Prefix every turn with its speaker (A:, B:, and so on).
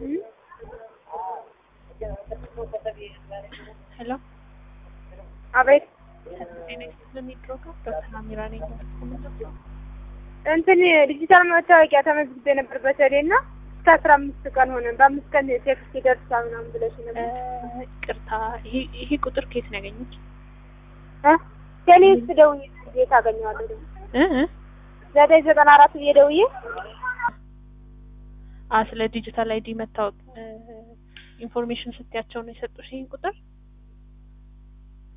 A: ሄሎ
B: አቤት
A: ጤና ይስጥልን ፕሮግራም ዶክተር አሚራ ነኝ።
B: እንትን ዲጂታል መታወቂያ ተመዝግቤ ነበር በተለይ እና እስከ አስራ አምስት ቀን ሆነ። በአምስት ቀን ቴክስት ይደርሳል ምናምን ብለሽ ነበር።
A: ቅርታ ይሄ ቁጥር ከየት ነው ያገኙት?
B: እ ቴሌ ውስጥ ደውዬ እንዴት አገኘዋለሁ ደግሞ
A: እ
B: ዘጠኝ ዘጠና አራት ብዬ ደውዬ
A: አ ስለ ዲጂታል አይዲ መታወቅ ኢንፎርሜሽን ስትያቸው ነው የሰጡሽ ይህን ቁጥር?